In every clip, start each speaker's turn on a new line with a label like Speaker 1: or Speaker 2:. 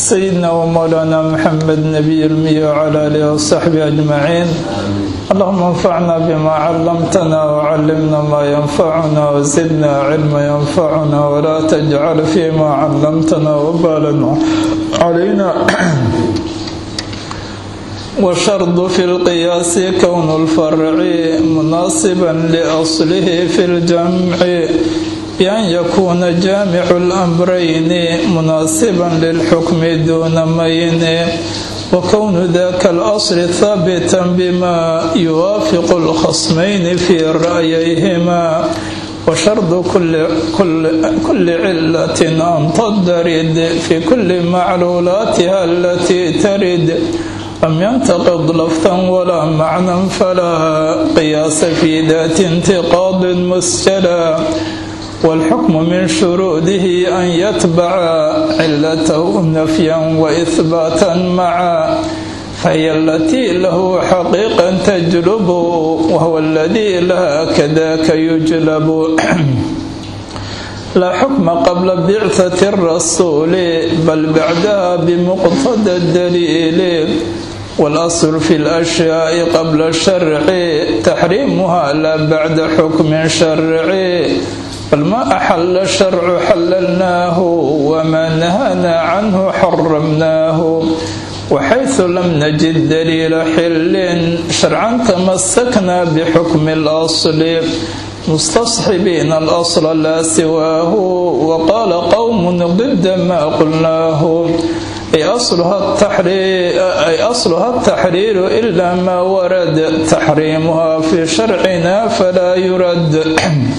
Speaker 1: سيدنا ومولانا محمد نبي المية وعلى آله وصحبه أجمعين اللهم انفعنا بما علمتنا وعلمنا ما ينفعنا وزدنا علما ينفعنا ولا تجعل فيما علمتنا وبالا علينا وشرط في القياس كون الفرع مناسبا لأصله في الجمع بأن يكون جامع الأمرين مناسبا للحكم دون مين وكون ذاك الأصل ثابتا بما يوافق الخصمين في رأييهما وشرط كل, كل, كل علة أن تضرد في كل معلولاتها التي ترد لم ينتقض لفظا ولا معنى فلا قياس في ذات انتقاض مسجلا والحكم من شروطه أن يتبع علته نفيا وإثباتا معا فهي التي له حقيقا تجلب وهو الذي لها كذاك يجلب لا حكم قبل بعثة الرسول بل بعدها بمقتضى الدليل والأصل في الأشياء قبل الشرع تحريمها لا بعد حكم شرعي فالما أحل الشرع حللناه وما نهانا عنه حرمناه وحيث لم نجد دليل حل شرعا تمسكنا بحكم الأصل مستصحبين الأصل لا سواه وقال قوم ضد ما قلناه أي أصلها التحرير, أي أصلها التحرير إلا ما ورد تحريمها في شرعنا فلا يرد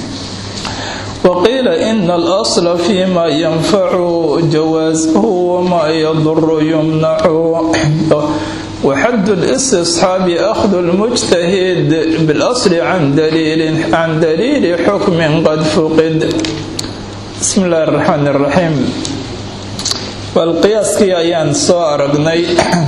Speaker 1: وقيل إن الأصل فيما ينفع جوازه وما يضر يمنع وحد الاستصحاب أخذ المجتهد بالأصل عن دليل عن دليل حكم قد فقد بسم الله الرحمن الرحيم والقياس كي أيان سو أرقني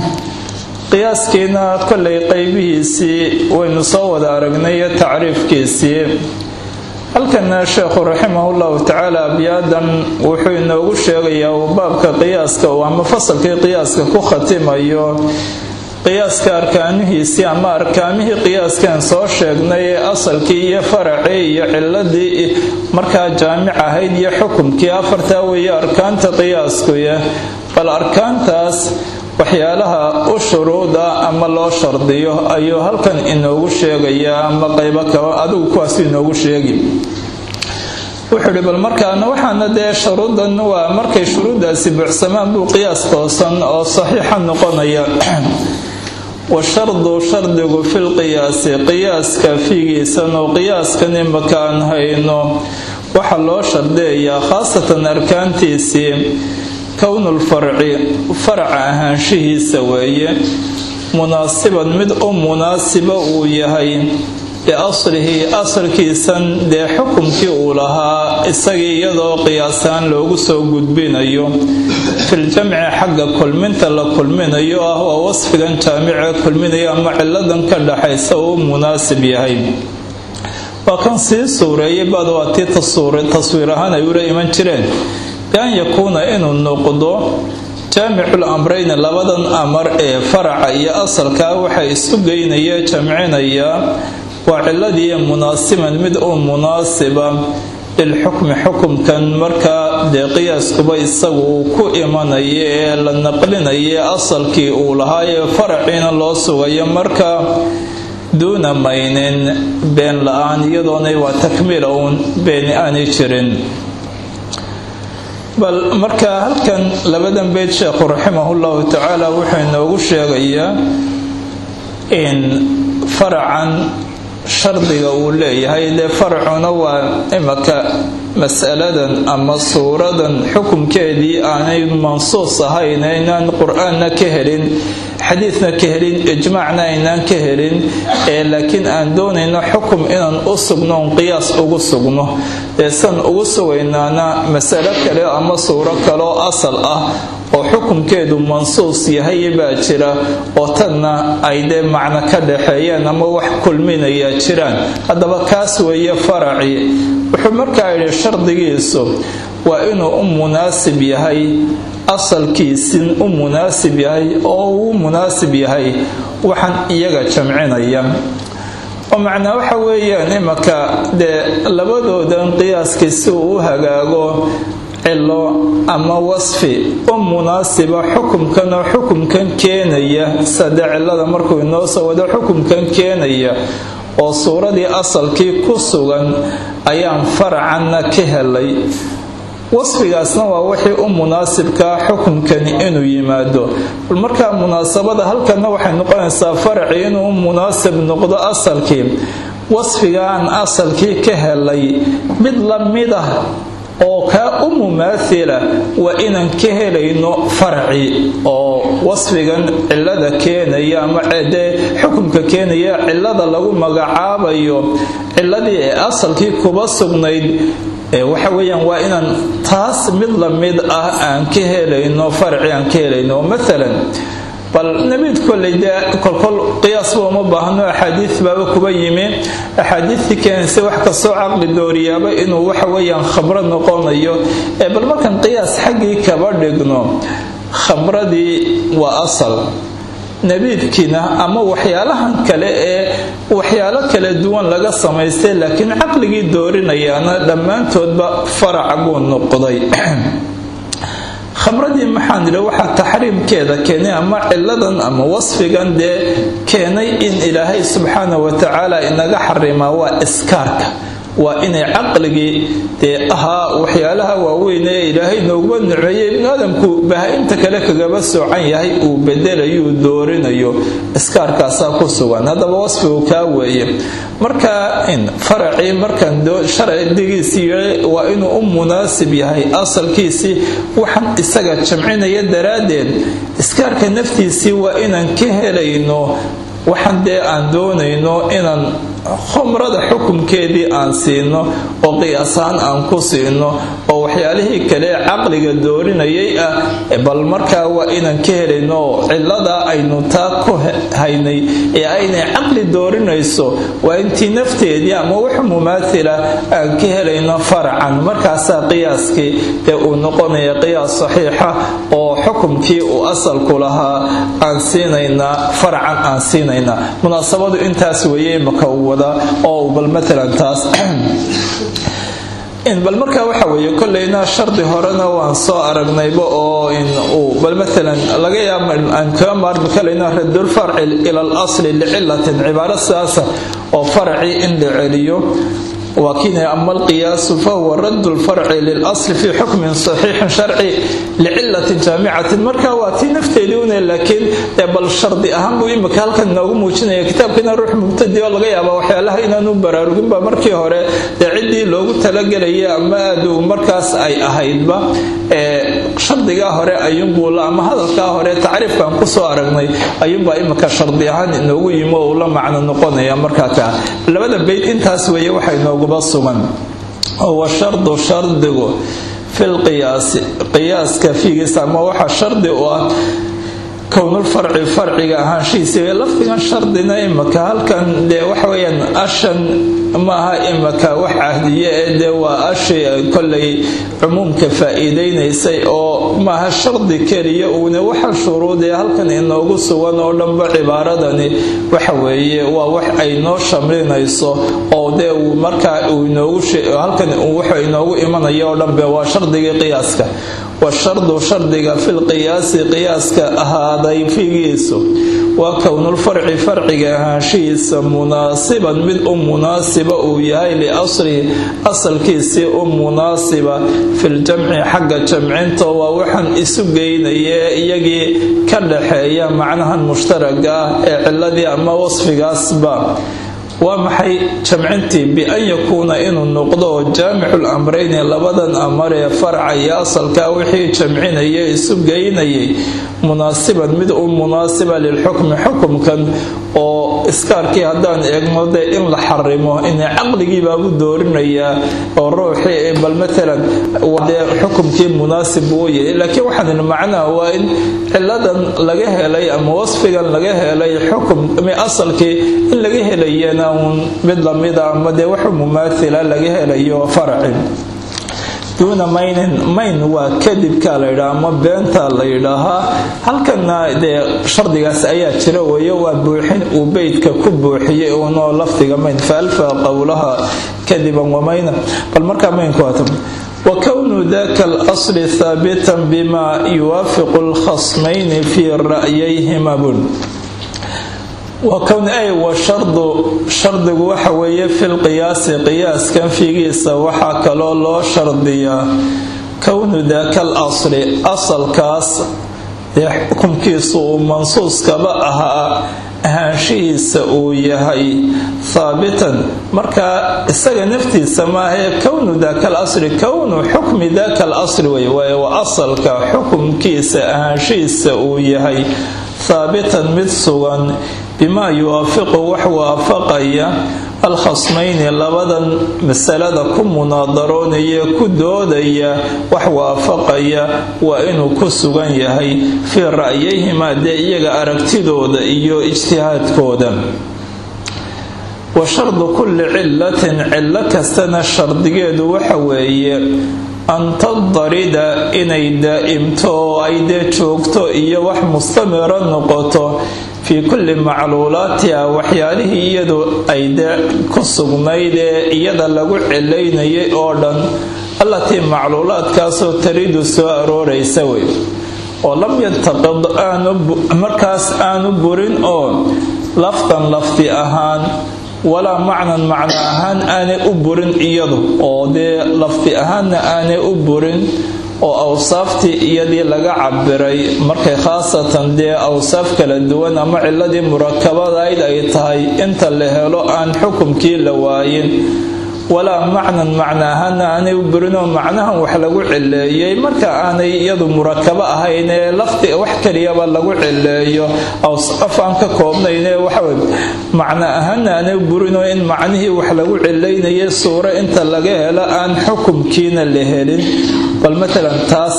Speaker 1: qiyaaskiina kollay qaybihiisii waynu soo wada aragnay tacriifkiisii halkana sheekhu raximahullahu tacaala abiyaadan wuxuu inoogu sheegayaa uu baabka qiyaaska uu ama fasalkii qiyaaska ku khatimayo qiyaaska arkaanihiisii ama arkaamihii qiyaaskan soo sheegnay ee asalkii iyo faracii iyo ciladii markaa jaamic ahayd iyo xukumkii afartaa weeye arkaanta qiyaaskuya bal arkaantaas waxyaalaha u shuruuda ama loo shardiyo ayuu halkan inoogu sheegayaa ama qaybo kaba adigu kuwaas inoogu sheegi wuxuu ihi bal markaana waxaana dee shuruudan waa markay shuruuddaasi buuxsamaan buu qiyaas toosan oo saxiixa noqonaya washardu shardigu filqiyaasi qiyaaska fiigiisan oo qiyaaskan imaka aan hayno waxaa loo shardiyayaa khaasatan arkaantiisii kownulfarci faraca ahaanshihiisa weeye munaasiban mid u munaasiba uu yahay liaslihi asalkiisan dee xukumkii uu lahaa isagii iyadoo qiyaasaan loogu soo gudbinayo filjamci xagga kulminta la kulminayo ah waa wasfigan jaamice kulminaya ama ciladan ka dhaxaysa uu munaasib yahay waa kan sii suureeyay bad waa tii taswiir ahaan ay ula iman jireen bian yakuuna inuu noqdo jaamicul amrayni labadan amar ee faraca iyo asalkaa waxa isu geynaya jamcinaya waa ciladii munaasiban mid u munaasiba lilxukmi xukumkan markaa dee qiyaaskuba isagu uu ku imanaya ee la naqlinaya asalkii uu lahaa ee faraciina loo sugayo markaa duuna maynin been la-aan iyadoonay waa takmiila uun beeni aanay jirin bal marka halkan labadan beyd sheekhu raximahullahu tacaala wuxuu inoogu sheegayaa in faracan shardiga uu leeyahay dee faracuna waa imaka masaladan ama suuradan xukumkeedii aanay mansuus ahayn aynaan qur-aanna ka helin xadiidna ka helin ijmaacna aynaan ka helin ee laakiin aan doonayno xukum inaan u sugno on qiyaas ugu sugno ee san ugu sugaynaana masalo kale ama suuro kaloo asal ah oo xukumkeedu mansuus yahay baa jira oo tanna ay dee macno ka dhaxeeyaan ama wax kulminaya jiraan haddaba kaas weeye faraci wuxuu markaa yidhi shardigiisu waa inuu u munaasib yahay asalkiisin u munaasib yahay oo uu munaasib yahay waxaan iyaga jamcinaya oo macnaa waxa weeyaan imaka dee labadoodan qiyaaskii si uu u hagaago cilo ama wasfi u munaasiba xukumkan oo xukumkan keenaya sade cilada markuu inoo soo wado xukumkan keenaya oo suuradii asalkii ku sugan ayaan faracanna ka helay wasfigaasna waa wixii u munaasibkaa xukumkani inuu yimaado bal markaa munaasabada halkanna waxay noqonaysaa faracii inuu munaasib noqdo asalkii wasfigaan asalkii ka helay mid la mid ah oo kaa u mumaathila waa inaan ka helayno farci oo wasfigan cilada keenaya ama dee xukumka keenaya cilada lagu magacaabayo ciladii ee asalkii kuba sugnayd waxa weeyaan waa inaan taas mid la mid ah aan ka helayno farci aan ka helayno maalan bal nabiid koley dee kolkol qiyaasba uma baahno axaadiid baaba kuba yimi axaadiidtii keenaysa wax kastoo caqli dooriyaaba inuu waxa weeyaan khamro noqonayo ee bal markaan qiyaas xaggii kaba dhigno khamradii waa asal nabiidkiina ama waxyaalahan kale ee waxyaalo kala duwan laga samaystay laakiin caqligii doorinayaana dhammaantoodba farac buu noqday khamradii maxaan idhi waxaa taxriimkeeda keenay ama ciladan ama wasfigan dee keenay in ilaahay subxaana wa tacaala inaga xarimaa waa iskaarka waa inay caqligii dee ahaa waxyaalaha waaweyn ee ilaahay nooguma niceeyey ibnu aadamku baha-inta kale kagaba soocan yahay uu bedelayuu doorinayo iskaarkaasaa ku sugan haddaba wasfigu kaa weeye marka faracii markaan sharcigiisii waa inuu u munaasib yahay asalkiisii waxaan isaga jamcinaya daraaddeed iskaarka naftiisii waa inaan ka helayno waxaan dee aan doonayno inaan khumrada xukumkeedii aan siino oo qiyaasaan aan ku siino oo waxyaalihii kale caqliga doorinayay ah bal markaa waa inaan ka helayno oo ciladaa aynu taa ku haynay ee aynay caqli doorinayso waa intii nafteedii ama wax mumaathila aan ka helayno faracan markaasaa qiyaaskii ee uu noqonaya qiyaas saxiixa oo xukumkii uu asalku lahaa aan siinaynaa faracan aan siinaynaa munaasabadu intaas weeye imaka uu wadaa oo bal maalan taas bal markaa waxa weeye kolleyna shardi horena waan soo aragnayba oo uu bal maalan laga yaaba aan kaga maarmi kalayno radulfarci ila al asli licilatin cibaaro sidaasa oo faracii in la celiyo وكن أما القياس فهو رد الفرع للأصل في حكم صحيح شرعي لعلة جامعة مركا واتي نفتيدون لكن بل الشرط أهم إما كان كان نوغو موجنا كتاب كنا روح مبتدي والله يابا وحيالها إنا نبرا رغم مركي هوري عدي لوغو تلقلي أما دو مركاس أي أهيد با shardigaa hore ayuunbuu ama hadalkaa hore tacriifkaan kusoo aragnay ayuunbaa imika shardi ahaan inoogu yimi oo uu la macno noqonaya markaa kaa labada bayd intaas weeye waxa inooguba sugan oo wa shardu shardigu filqiyaasi qiyaaska fiigiisa ama waxa shardi u ah kownulfarci farciga ahaanshihiisa lafdigan shardina imika halkan dee waxa weyaan ashan maaha imika wax cahdiye ee dee waa ashi kollay cumuumka faa-iideynaysay oo maaha shardi keliya uuna waxa shuruudee halkan inoogu sugan oo dhanba cibaaradani waxa weeye waa wax ay noo shamlinayso oo dee markaa halkan wuxuu inoogu imanaya oo dhanbe waa shardigii qiyaaska washardu shardiga filqiyaasi qiyaaska ahaaday figiisu waa kownulfarci farciga ahaanshihiisa munaasiban mid u munaasiba uu yahay liaslihi asalkiisii u munaasiba filjamci xagga jamcinta waa waxaan isu geynaya iyagii ka dhaxeeya macnahan mushtaraga ah ee ciladii ama wasfigaasba waa maxay jamcintii bian yakuuna inuu noqdo jaamicul amrayni labadan amar ee farca iyo asalkaa wixii jamcinaya isu geynayay munaasiban mid u munaasiba lilxukmi xukumkan oo iskaarkii haddaan eegno dee in la xarimo ina caqligiibaabu doorinayaa oo ruuxii bal maalan dee xukumkii munaasib uu yahay laakiin waxaan idhi macnaha waa in ciladan laga helay ama wasfigan laga helay xukum asalkii in laga helayana uun mid lamida ama dee wax mumaathila laga helayo farci duuna maynin mayn waa kadibka la yidhaha ama beenta la yidhaahaa halkana dee shardigaas ayaa jira weeye waa buuxin uu beydka ku buuxiyey uunoo lafdiga mayn faalfa qowlaha kadiban wamayna bal markaa maynku waata وكون ذاك الأصل ثابتا بما يوافق الخصمين في رأييهما بن وكون أي وشرط شرط وحوية في القياس قياس كان في قيسة وحا كلو لو شرطية كون ذاك الأصل أصل كاس حكم كيسو منصوص كبأها ahaanshihiisa uu yahay haabitan marka isaga naftiisa maahae kownu daaka alasri kownu xukmi daaka alasri wey waaye waa asalka xukumkiisa ahaanshihiisa uu yahay haabitan mid sugan bimaa yuwaafiqu wax waafaqaya alkhasmayni labadan masalada ku munaadaroonaya ku doodaya wax waafaqaya waa inuu ku sugan yahay fii ra'yahimaa dee iyaga aragtidooda iyo ijtihaadkooda wa shardu kulli cilatin cillo kastana shardigeedu waxa weeye an tadarida inay daa'imto oo ay dee joogto iyo wax mustamira noqoto fii kulli macluulaatiha waxyaalihii iyadu ay dee ku sugnayd ee iyada lagu cilaynayay oo dhan allatii macluulaadkaasoo taridu soo arooraysa wey oo lam yantaqid markaas aanu burin oo lafdan lafdi ahaan walaa macnan macno ahaan aanay u burin iyadu oo dee lafdi ahaanna aanay u burin oo awsaaftii iyadii laga cabiray markay khaasatan dee awsaaf kala duwan ama ciladii murakabadayd ay tahay inta la helo aan xukumkii la waayin walaa macnan macno ahaana aanay u burinoo macnahan wax lagu cileeyey marka aanay iyadu murakabo ahayn ee lafdi wax keliyaba lagu cileeyo awsaaf aan ka koobnaynee waxawy macno ahaana aanay u burinoo in macnihii wax lagu cilaynayay suuro inta laga helo aan xukumkiina la helin bal matalan taas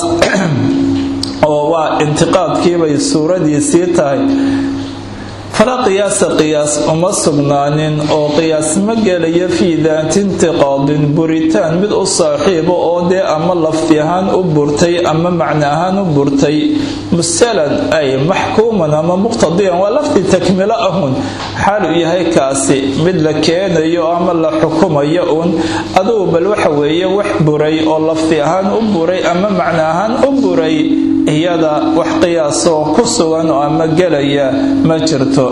Speaker 1: oo waa intiqaadkiibay suuradiisii tahay falaa qiyaasa qiyaas uma sugnaanin oo qiyaas ma gelayo fii daati intiqaadin buritaan mid u saaxiibo oo dee ama lafdi ahaan u burtay ama macno ahaan u burtay musalan ay maxkuuman ama muqtadiyan waa lafdi takmilo ahun xaal uu yahay kaasi mid la keenayo ama la xukumayo uun adugu bal waxa weeye wax buray oo lafdi ahaan u buray ama macno ahaan u buray iyada wax qiyaasoo ku sugan oo ama gelaya ma jirto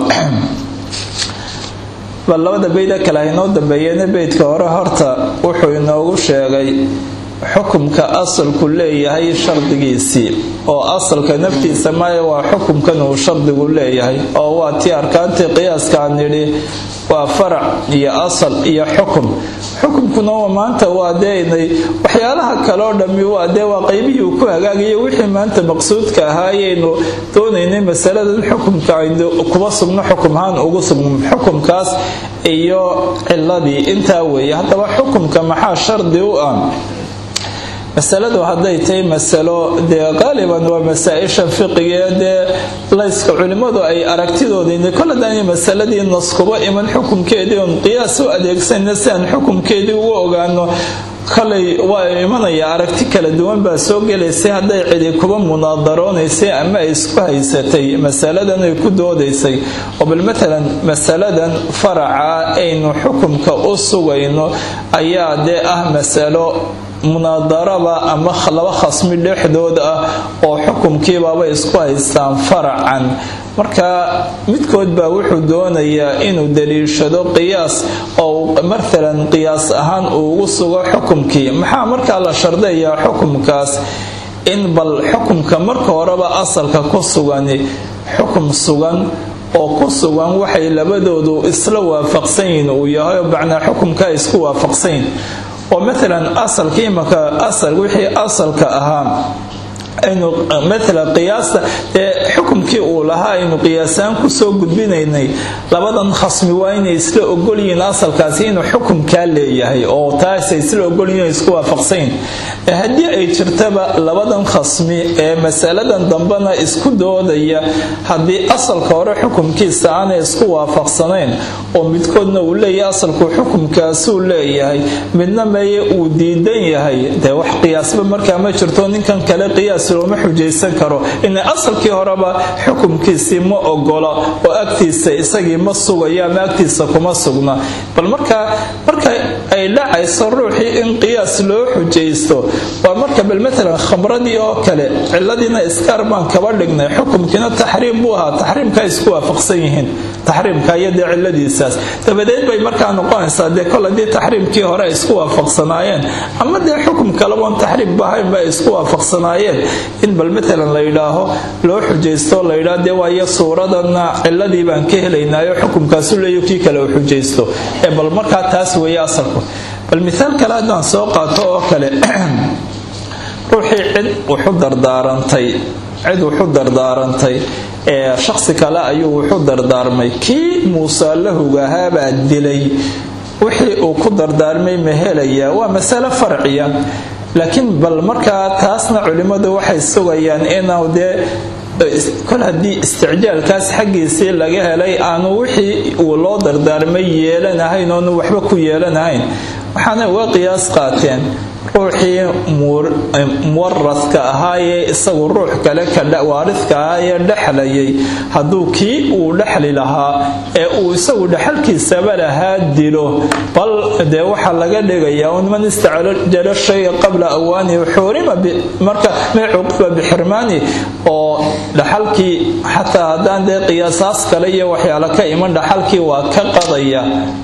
Speaker 1: bal labada beyda kale haynoo dambeeyeen beydka hore horta wuxuu inoogu sheegay xukumka asalku leeyahay shardigiisii oo asalka naftiisa maya waa xukumkan uu shardigu leeyahay oo waa tii arkaantii qiyaaskaan nidhi waa farac iyo asal iyo xukum xukumkuna maanta waa deenay waxyaalaha kaleo dhammi waa dee waa qaybihii uu ku hagaagayo wixii maanta maqsuudka ahaayaynu doonaynay masaladan xukumka aynu kuba sugno xukumahaan ugu sugno xukumkaas iyo ciladii intaa weeye haddaba xukumka maxaa shardi u ah masaladu hadday tahay masalo dee qaaliban waa masaa-isha fiqigaee dee layska culimmadu ay aragtidoodii kol haddaanay masaladii nas kuba iman xukumkeedii oon qiyaas u adeegsanna si aan xukumkeedii ugu ogaano kolay waa imanaya aragti kala duwan baa soo gelaysay hadday cidi kuba munaadaroonaysa ama ay isku haysatay masaladan ay ku doodaysay oo bal matalan masaladan faraca aynu xukumka u sugayno ayaa dee ah masalo munaadaraba ama laba khasmi dhexdood ah oo xukumkiibaaba isku haystaan faracan marka midkood baa wuxuu doonayaa inuu daliishado qiyaas oo maalan qiyaas ahaan uu ugu sugo xukumkii maxaa markaa la shardayaa xukumkaas in bal xukumka marka horeba asalka ku sugani xukum sugan oo ku sugan waxay labadoodu isla waafaqsan yihiin uu yahay oo macnaa xukumkaa isku waafaqsanyihin oo maalan asalka imaka asal wixii asalka ahaa aynu maala qiyaasta ee xukumkii uu lahaa aynu qiyaasaan kusoo gudbinaynay labadan khasmi waa inay isla ogolyihiin asalkaasi inuu xukumkaa leeyahay oo taasay isla ogolyihin isku waafaqsayn haddii ay jirtaba labadan khasmi ee masaladan dambena isku doodaya haddii asalka hore xukumkiisa aanay isku waafaqsanayn oo midkoodna uu leeyahay asalku xukumkaasuu leeyahay midna meye uu diidan yahay dee wax qiyaasba markaa ma jirto ninkan kale qiyaas looma xujaysan karo ina asalkii horeba xukumkiisii ma ogola oo agtiisa isagii ma sugayo ama agtiisa kuma sugna bal markaa marka ay dhacayso ruuxii in qiyaas loo xujaysto waa marka bal maalan khamradii oo kale ciladiina iskaar baan kaba dhignay xukumkiina taxriim buu ahaa taxriimkaa isku waafaqsan yihiin taxriimka iyo dee ciladiisaas dabadeed bay markaa noqonaysaa dee kol haddii taxriimkii hore ay isku waafaqsanaayeen ama dee xukum kalaboon taxriim bahaynba ay isku waafaqsanaayeen in bal maalan la yidhaaho loo xujaysto la yidhaah dee waayo suuradana ciladii baan ka helaynaayo xukumkaasu leeyo kii kale uu xujaysto ee bal markaa taas weeye asalku bal miaal kale haddaan soo qaato oo kale ruuxii cid wuxu dardaarantay cid wuxu dardaarantay ee shaksi kale ayuu wuxu dardaarmay kii muuse lahugahaabaa dilay wixii uu ku dardaarmay ma helayaa waa masale farciya laakiin bal markaa taasna culimmadu waxay sugayaan inuu dee kol haddii isticjaalkaas xaggiisii laga helay aanu wixii uu loo dardaarmay yeelanahayn oonu waxba ku yeelanahayn waxaana uga qiyaas qaateen ruuxii muwaradka ahaayee isagu ruux kale waaridka ahaayee dhexlayay hadduu kii uu dhexli lahaa ee uu isagu dhexalkiisaba lahaa dilo bal dee waxaa laga dhigayaa un man istacjala shaya qabla awaanihi xurima marka may cuqiba bixirmaani oo dhaxalkii xataa haddaan dee qiyaasaas kale iyo waxyaalo ka iman dhaxalkii waa ka qadaya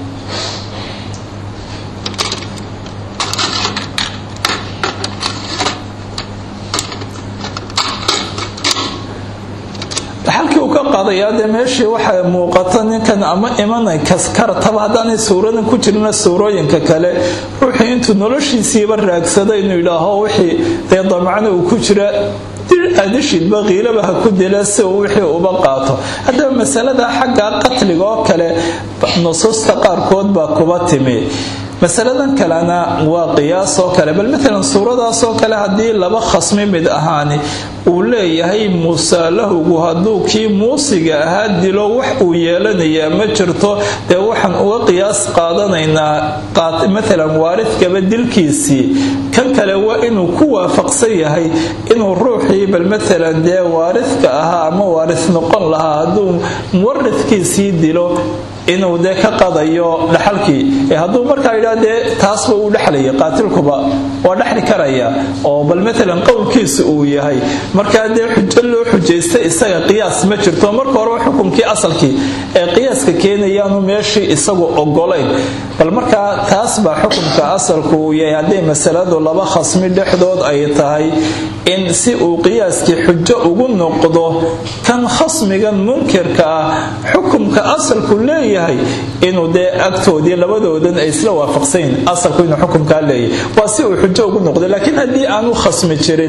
Speaker 1: dhaxalkii uu ka qaadayaa dee meeshii waxaa muuqata ninkan ama imanay kaskarataba haddaanay suuradan ku jirina suurooyinka kale ruuxii intuu noloshiisiiba raagsada inuu yidhaaho wixii dee damacna uu ku jira adishidba kiilaba ha ku dila si uu wixii uba qaato haddaba masalada xagga qatliga oo kale nusuusta qaarkood baa kuba timi masaladan kalena waa qiyaas oo kale bal maalan suuradaas oo kale haddii laba khasmi mid ahaani uu leeyahay muusalahugu hadduu kii muusiga ahaa dilo wax uu yeelanayaa ma jirto dee waxaan uga qiyaas qaadanaynaa maalan waaridkaba dilkiisii kan kale waa inuu ku waafaqsan yahay inuu ruuxii bal maalan dee waaridka ahaa ama waarid noqon lahaa hadduu muwaridkiisii dilo inuu dee ka qadayo dhaxalkii ee hadduu markaa yidhaa dee taasba uu dhexlaya qaatilkuba waa dhexli karaya oo bal maalan qowlkiisa uu yahay markaa dee xujo loo xujaysta isaga qiyaas ma jirto marka horeba xukumkii asalkii ee qiyaaska keenayaanu meeshii isagu ogolayn bal markaa taas baa xukumka asalku uu yahay hadday masaladu laba khasmi dhexdood ay tahay in si uu qiyaaskii xujo ugu noqdo kan khasmigan munkirka ah xukumka asalku leeyahay inuu dee agtoodii labadoodan ay isla waafaqsayn asalku inuu xukumkaa leeyahay waa si uu xujo ugu noqdo laakiin haddii aanu khasmi jirin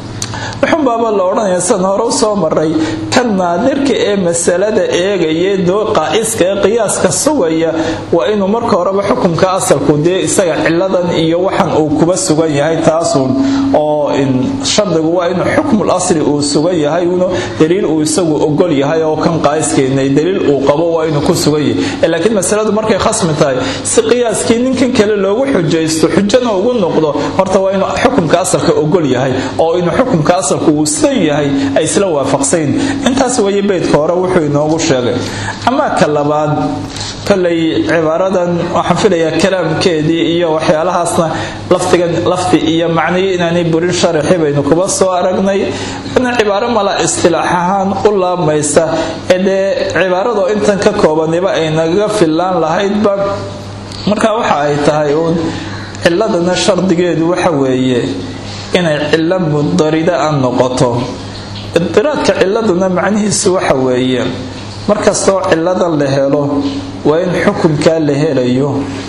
Speaker 1: wuxun baaba la odhanaya sidan hore u soo maray kan naadirka ee masalada eegaya doo qaa'iska ee qiyaaska sugaya waa inuu marka horeba xukumka asalku dee isaga ciladan iyo waxan uu kuba sugan yahay taasun oo shardigu waa inuu xukmul asli uu sugan yahay uno daliil uu isagu ogol yahay oo kan qaa'iskeenay daliil uu qabo waa inuu ku sugan yahay laakiin masaladu markay khasmi tahay si qiyaaskii ninkan kale loogu xujaysto xujana ugu noqdo horta waa inuu xukumka asalka ogol yahay oo inuu xukumka asalku uu sidan yahay ay isla waafaqsayn intaas weeye beydka hore wuxuu inoogu sheegay amaa ka labaad kolay cibaaradan waxaan filayaa kalaamkeedii iyo waxyaalahaasna laftigan lafti iyo macniyo inaanay burin sharaxi baynu kuba soo aragnay ina cibaaro mala istilaax ahaan u laabmaysa ee dee cibaaradoo intan ka koobaniba ay nagaga fillaan lahaydba marka waxa ay tahay uun ciladana shardigeedu waxa weeye inay cilo mudarida a noqoto idiraadka ciladuna macnihiisu waxa weeye markastoo ciladan la helo waa in xukumkaa la helayo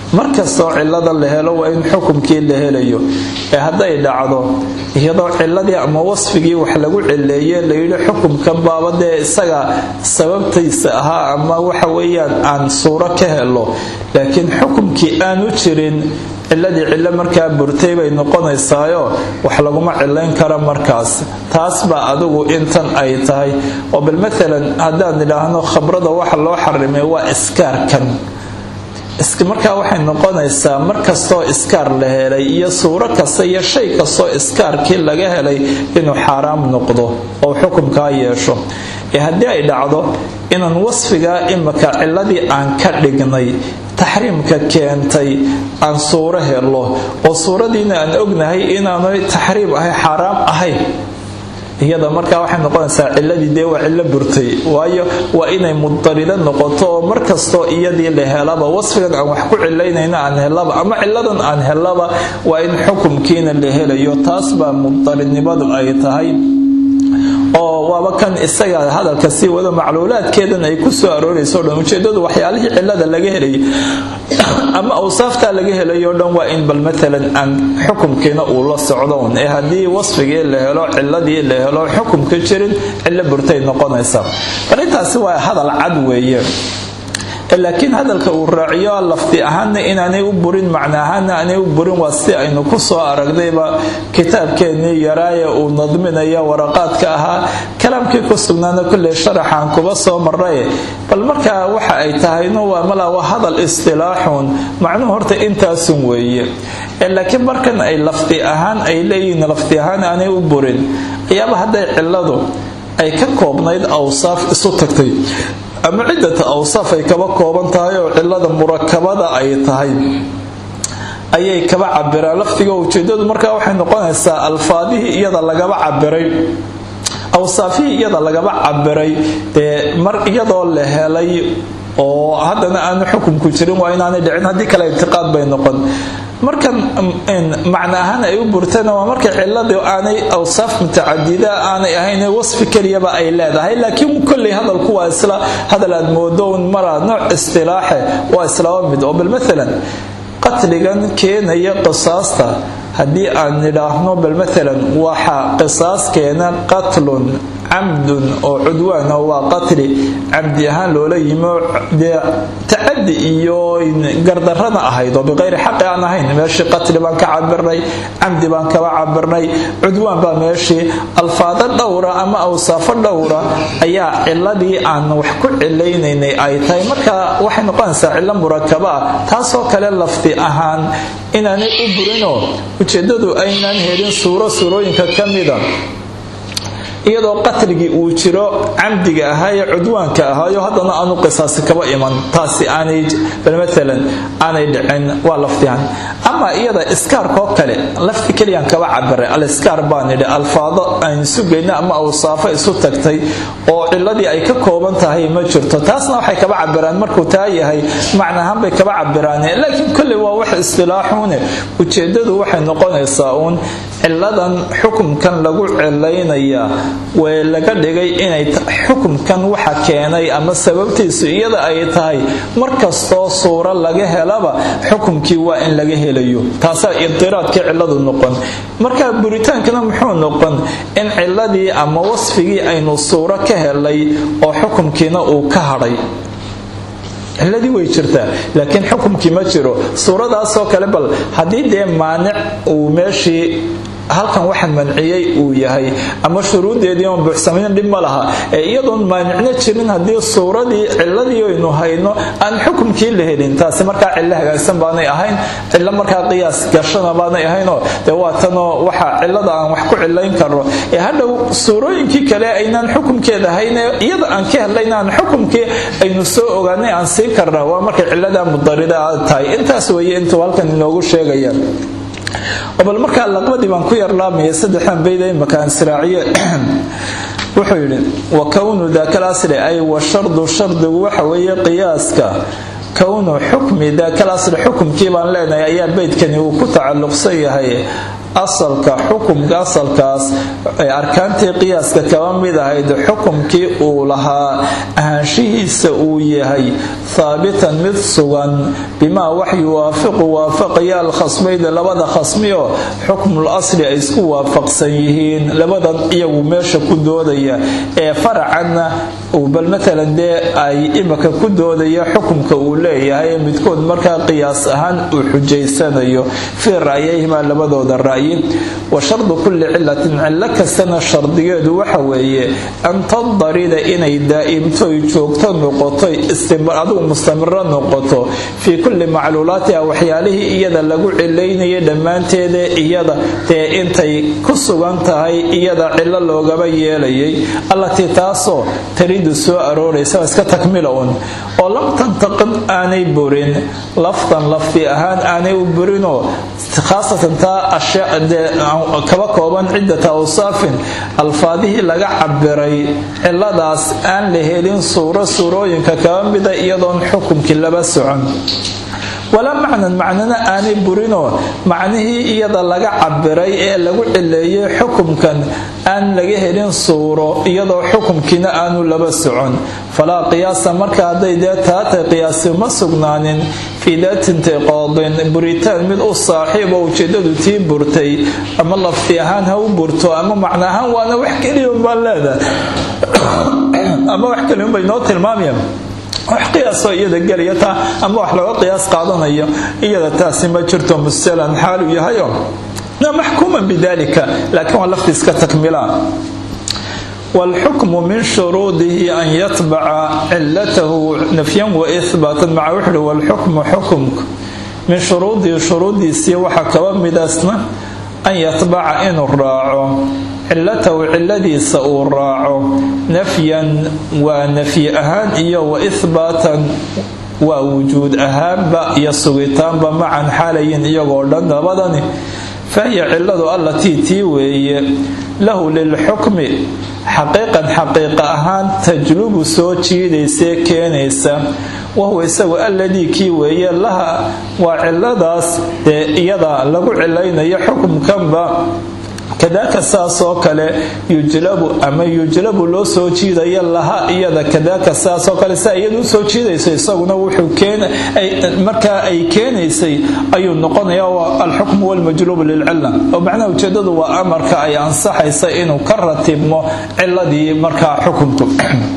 Speaker 1: markastoo cilada la helo waa in xukumkii la helayo ee hadday dhacdo iyadoo ciladii ama wasfigii wax lagu cileeye layidhi xukumkan baaba dee isaga sababtaysa ahaa ama waxa weeyaan aan suuro ka helo laakiin xukumkii aanu jirin ciladii cilo markaa burtay bay noqonaysaayo wax laguma cilayn kara markaas taas baa adigu intan ay tahay oo bal maalan haddaan idhaahno khamrada waxa loo xarimay waa iskaarkan markaa waxay noqonaysaa markastoo iskaar la helay iyo suuro kasta iyo shay kastoo iskaarkii laga helay inuu xaaraam noqdo oo xukumkaa yeesho ee haddii ay dhacdo inaan wasfigaa imika ciladii aan ka dhignay taxriimka keentay aan suuro helo oo suuradiina aan ognahay inaanu taxriim ahay xaaraam ahayn iyada markaa waxay noqonaysaa ciladii dee waa cilo burtay waayo waa inay mudarido noqoto oo markastoo iyadii la helaba wasfigan aan wax ku cilaynayna aan helaba ama ciladan aan helaba waa in xukumkiina la helayo taas baa mudaridnimadu ay tahay oo waaba kan isaga hadalka sii wado macluulaadkeedan ay ku soo aroorayso dhan ujeedadu waxyaalihii cilada laga helay ama awsaaftaa laga helayo dhan waa in bal maalan aan xukumkiina uu la socdo un ee haddii wasfigii la helo ciladii la helo xukumka jirin cilo burtay noqonaysa bal intaasi waa hadal cad weeye laakiin hadalka uu raaciyo lafdi ahaana inaanay u burin macna ahaana aanay u burin waa si aynu ku soo aragnayba kitaabkeennii yaraaye uu nadminaya waraqaadka ahaa kalaamkii ku sugnaana kulley sharaxaan kuba soo maray bal markaa waxa ay tahayno waa mala waa hadal istilaaxun macnuhu horta intaasun weeye laakiin markan ay lafdi ahaan ay leeyihiin lafdi ahaan aanay u burin ayaaba hadday ciladu ay ka koobnayd awsaaf isu tagtay ama ciddata awsaaf ay kaba kooban tahay oo cilada murakabada ay tahay ayay kaba cabiraan lafdiga ujeedadu markaa waxay noqonaysaa alfaadihii iyada lagaba cabiray awsaafihii iyada lagaba cabiray dee mar iyadoo la helay oo haddana aanu xukumku jirin waa inaanay dhicin haddii kale ictiqaad bay noqon markan macna ahaan ay u burtana waa markay ciladii aanay awsaaf mutacadida aanay ahayn wasfi keliyaba ay leedahay laakiin kolley hadalku waa isla hadal aad moodo un maraa nooc istilaaxe waa islaba mid oo bal maalan qatligan keenaya qisaasta haddii aan nidhaahno bal maalan waxa qisaas keena qatlun camdun oo cudwaana waa qatli camdi ahaan loola yimo dee tacadi iyo gardarana ahayd oo biqayri xaqi aan ahayn meeshii qatli baan ka cabirnay camdi baan kaba cabirnay cudwaan baa meeshii alfaado dhowra ama awsaafo dhowra ayaa ciladii aan wax ku cilaynaynay ay tahay marka waxay noqonaysaa cilo murakaba ah taasoo kale lafdi ahaan inaanay u burinoo ujeedadu aynaan helin suuro suurooyinka ka mida iyadoo qatligii uu jiro camdiga ahaa ee cudwaanka ahaayo haddana aanu qisaasi kaba iman taasi aanay maalan aanay dhicin waa lafdihan ama iyada iskaarkoo kale lafdi keliyaan kaba cabiray aliskaar baan idhi alfaado aan sugayna ama awsaafo isu tagtay oo ciladii ay ka kooban tahay ma jirto taasna waxay kaba cabiraan markuu taa yahay macnahaan bay kaba cabiraan laakiin kolley waa wax istilaaxuune ujeedadu waxay noqonaysaa uun ciladan xukumkan lagu cilaynayaa wee laga dhigay inay xukumkan waxa keenay ama sababtiisu iyada ay tahay markastoo suuro laga helaba xukumkii waa in laga helayo taasaa idiraadkii ciladu noqon marka buritaankana muxuu noqon in ciladii ama wasfigii aynu suuro ka helay oo xukumkiina uu ka hadhay ciladii way jirtaa laakiin xukumkii ma jiro suuradaasoo kale bal haddii dee maanic uu meeshii halkan waxaan manciyey uu yahay ama shuruudeedii oon buuxsamayn dhib ma laha ee iyadoon maanicno jirin haddii suuradii ciladii aynu hayno aan xukumkii la helin taasi markaa cilo hagaagsan baanay ahayn cilo markaa qiyaas gashana baanay ahaynoo dee waa tanoo waxa cilada aan wax ku cilayn karno ee hadhow suurooyinkii kale aynaan xukumkeeda ahayn iyada aan ka helnayn aan xukumkii aynu soo ogaanay aan sii karna waa markay cilada mudarida tahay intaas weeye intuu halkan inoogu sheegaya bal markaa laqbadii baan ku yarlaamaya saddexdan bayda imakaan siraaciye wuxuu yidhi wa kownu daaka lasri ay wa shardu shardigu waxa weeye qiyaaska kownu xukmi daaka lasri xukumkii baan leenahay ayaa beydkani uu ku tacalluqsan yahay asalka xukumka asalkaas ee arkaantii qiyaaska kaba mid ahayd xukumkii uu lahaa ahaanshihiisa uu yahay haabitan mid sugan bimaa wax yuwaafiqu waafaqaya alkhasmayda labada khasmiyo xukmul asli ay isku waafaqsan yihiin labadan iyagu meesha ku doodaya ee faracanna bal matalan dee ay imaka ku doodaya xukumka uu leeyahay midkood markaa qiyaas ahaan uu xujaysanayo fii ra'yayhimaa labadooda ra'yi wa shardu kulli cilatin cillo kastana shardigeedu waxa weeye an tandarida inay daa'imtoy joogto noqoto adigu mustamiro noqoto fii kulli macluulaatiha waxyaalihii iyada lagu cilaynayay dhammaanteeda iyada dee intay ku sugan tahay iyada cillo loogaba yeelayay allatii taasoo taridu soo arooraysa iska takmila un oo lam tantaqid aanay burin lafdan lafdi ahaan aanay u burinoo khaasatan taa kaba kooban ciddata awsaafin alfaadihii laga cabiray ciladaas aan la helin suuro suurooyinka kaba mida iyadoon xukumkii laba socon walaa macnan macnana aanay burinoo macnihii iyada laga cabiray ee lagu cileeyay xukumkan aan laga helin suuro iyadoo xukumkiina aanu laba socon falaa qiyaasa marka hadday dee taatay qiyaasi ma sugnaanin fii daatintiqoodin buritaan mid u saaxiibo ujeedadu tii burtay ama lafti ahaan ha u burto ama macna ahaan waana wax keliyaunbaan leedahay ama wax keliyaunbay noo tilmaamayaan wax qiyaasoo iyada gelaya taa ama wax looga qiyaas qaadanayo iyada taasi ma jirto musalan xaalu yahayo maxkuuman bidalika laakiin waa lafti iska takmilaan wاlxukmu min shuruudihi an yatbaca cilatahu nafyan waihbaatan maca wuxuuhi wاlxukmu xukumka min shuruudihi shuruudiisii waxaa kaba midaasna an yatbaca inuu raaco cilatahu ciladiisa uu raaco nafyan waa nafyi ahaan iyo waihbaatan waa wujuud ahaanba iyo sugitaanba macan xaalayin iyagoo dhan labadani fahiya ciladu allatii tii weeye lahu lilxukmi xaqiiqan xaqiiqa ahaan tajlubu soo jiidaysee keenaysa wahuwa isagu alladii kii weeye laha waa ciladaas dee iyada lagu cilaynayo xukumkanba kadaaka saas oo kale yujlabu ama yujlabu loo soo jiidaya laha iyada kadaaka saasoo kale saa iyadu usoo jiidayso isaguna wuxuu markaa ay keenaysay ayuu noqonaya alxukmu walmajlubu lilcila oo macnaha ujeedadu waa amarka ay ansaxaysa inuu ka ratibmo ciladii markaa xukunku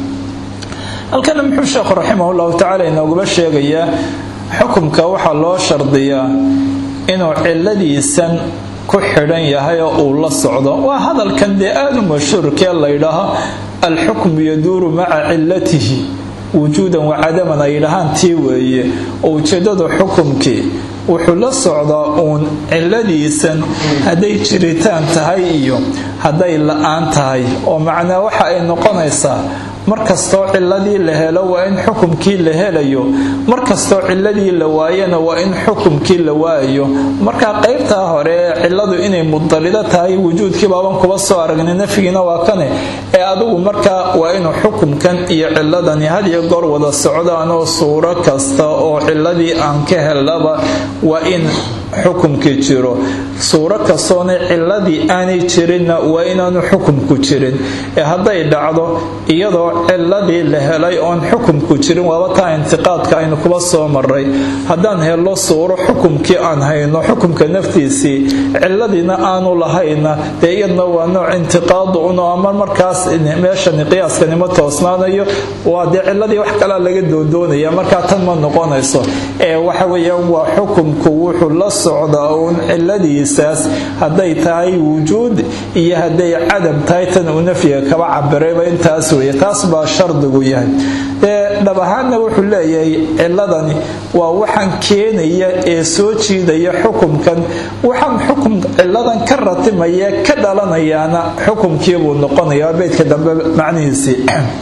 Speaker 1: halkana muxuu sheekhu raximah llahu tacala inoogaba sheegayaa xukumka waxaa loo shardiyaa inuu ciladiisan ku xidhan yahay oo uu la socdo waa hadalkan dee aada u mashhuurkee laydhaaho alxukmu yaduuru maca cilatihi wujuudan wacadaman ay yidhahaan tii weeye oo ujeedadu xukumkii wuxuu la socdaa uun ciladiisan hadday jiritaan tahay iyo hadday la-aan tahay oo macnaa waxa ay noqonaysaa markastoo ciladii la helo waa in xukumkii la helayo markastoo ciladii la waayana waa in xukumkii la waayayo markaa qaybtaa hore ee ciladu inay mudalido tahay wujuudkii baaban kuba soo aragnay nafyigiina waa kane ee adigu markaa waa inuu xukumkan iyo ciladani hadiyo goor wada socdaanoo suuro kasta oo ciladii aan ka helaba waa in xukumkii jiro suuro kastoona ciladii aanay jirinna waa inaanu xukumku jirin ee hadday dhacdo iyadoo ciladii la helay oon xukumku jirin waaba taa intiqaadka aynu kuba soo maray haddaan helno suuro xukumkii aan hayno xukumka naftiisii ciladiina aanu lahayna dee iyadna waa nooc intiqaadu un oo ama markaas meeshani qiyaaskani toosnaanayo waa dee ciladii wax kalaa laga doodoonaya markaa tan ma noqonayso ee waxa weeyaan waa xukumku wuxuu la socdaa uun ciladiisaas hadday tahay wujuud iyo hadday cadam tahay tan uu nafyiga kaba cabirayba intaas weeye taas baa shardigu yahay ee dhab ahaanna wuxuu leeyahay ciladani waa waxaan keenaya ee soo jiidaya xukumkan waxaan xukum ciladan ka ratimaya ka dhalanayaana xukumkiibuu noqonaya beydka dambe macnihiisii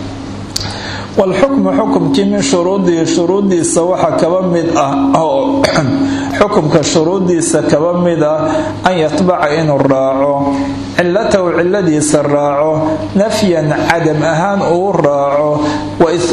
Speaker 1: walxukmu xukumkii min shuruudihi shuruudiisa waxa kaba mid ah oo xukumka shuruudiisa kaba mid ah an yatbaca inuu raaco cilatahu ciladiisa raaco nafyan cadam ahaan uu raaco wa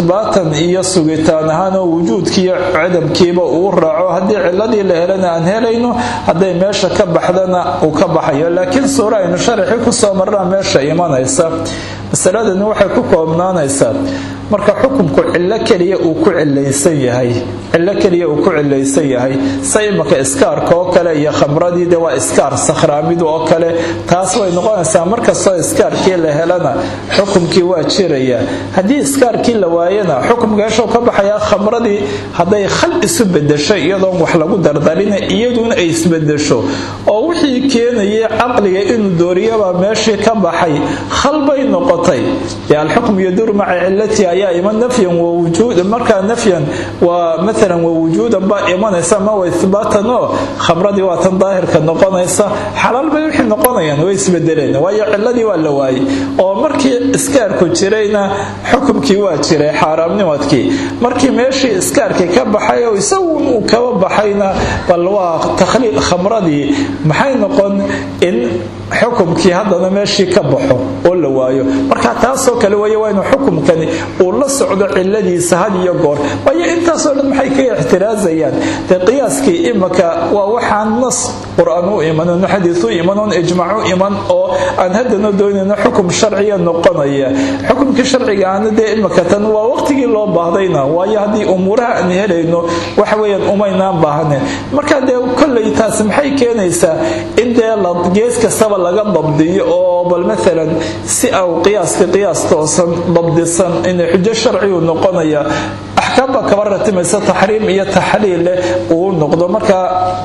Speaker 1: ihbaatan iyo sugitaan ahaan oo wujuudkiiyo cadamkiiba uu raaco haddii ciladii la helana aan helayno hadday meesha ka baxdana uu ka baxayo laakiin suura aynu sharaxii kusoo marnaa meesha imanaysa masaladani waxay ku koobnaanaysaa marka xukunku cillo keliya uu ku cilaysan yahay cillo keliya uu ku cilaysan yahay sa imaka iskaarka oo kale iyo khamradii de waa iskaar sakhraamidu oo kale taas way noqonaysaa markastoo iskaarkii la helana xukumkii waa jiraya haddii iskaarkii la waayana xukumka heshow ka baxayaa khamradii hadday khal isu bedesho iyadoon wax lagu dardarina iyaduna ay isbedesho oo wixii keenayay caqliga inuu dooriyabaa meeshii ka baxay khal bay noqotay dee alxukm yadur maca cilatihi ayaa iman nafyan wawujuud markaa nafyan waa maalan wawujuudan baa imanaysa ma wa ihbaatan oo khamradii waa tan daahirka noqonaysa xalaal bay wixii noqonayaan way isbedeleen waayo ciladii waa la waayey oo markii iskaarku jirayna xukumkii waa jiray xaaraamnimadkii markii meeshii iskaarkii ka baxay oo isagu uu kaba baxayna bal waa takhliil khamradii maxay noqon in xukumkii haddana meeshii ka baxo oo la waayo marka taasoo kale wey waa inuu xukumkani uu la socdo ciladiisa had iyo goor waayo intaasoo dhan maxay kaga ixtiraazayaan dee qiyaaskii imaka waa waxaan nas qur-aan u iman xadiis u iman oon ijmaac u iman oo aan haddana doonayno xukum sharciya noqonaya xukumkii sharciga aana dee imaka tan waa waqtigii loo baahdayna waayo haddii umuuraha aan helayno waxa weeyaan umaynaan baahanen marka dee kolley taas maxay keenaysaa in dee gees kastaba laga dabdiyo oo bal maalan si au qiyaaska qiyaas toosan dabdisan inay xujo sharcigu noqonaya axkaam baa kaba ratimaysa taxriim iyo taxliil leh uu noqdo marka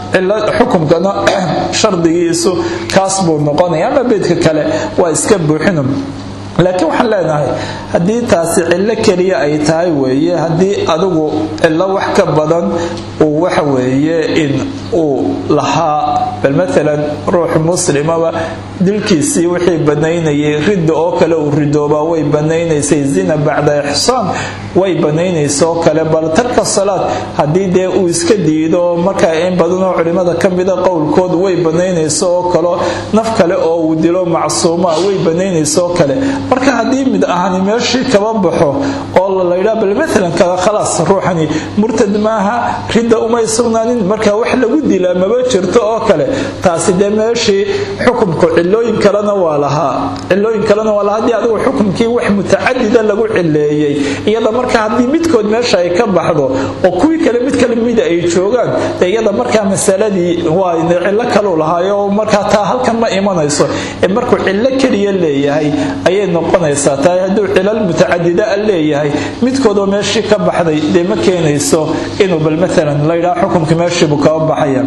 Speaker 1: xukumkana shardigiisu kaas buu noqonaya ama beedka kale waa iska buuxinum laakiin waxaan leenahay haddii taasi cillo keliya ay tahay weeye haddii adigu cillo wax ka badan uu waxa weeye in uu lahaa bal maalan ruux muslimaba dilkiisii wixii banaynayay ridda oo kale uu ridoobaa way banaynaysay zina bacda ixsaan way banaynaysa oo kale bal tarka salaad haddii dee uu iska diido markaa in badanoo culimmada ka mida qowlkood way banaynaysa oo kalo naf kale oo uu dilo macsuuma way banaynaysa oo kale marka haddii mid ahani meeshii kaba baxo oo laydhaa bal maalan kaga khalaas ruuxani murtad maaha ridda umay sugnaanin marka wax lagu dilaa maba jirto oo kale taasi dee meeshii xukumku cilooyin kalena waa lahaa cilooyin kalena waa lahaa haddii adigu xukumkii wax mutacadida lagu cileeyey iyada marka haddii midkood meesha ay ka baxdo oo kuwii kale mid kale mida ay joogaan dee iyada markaa masaladii waa cillo kaluu lahaayo markaa taa halkan ma imanayso ee markuu cillo keliya leeyahay ayay noqonaysaa tahay hadduu cilal mutacadida leeyahay midkoodoo meeshii ka baxday dee ma keenayso inuu bal maalan laydhaa xukumkii meeshiibuu kaba baxaya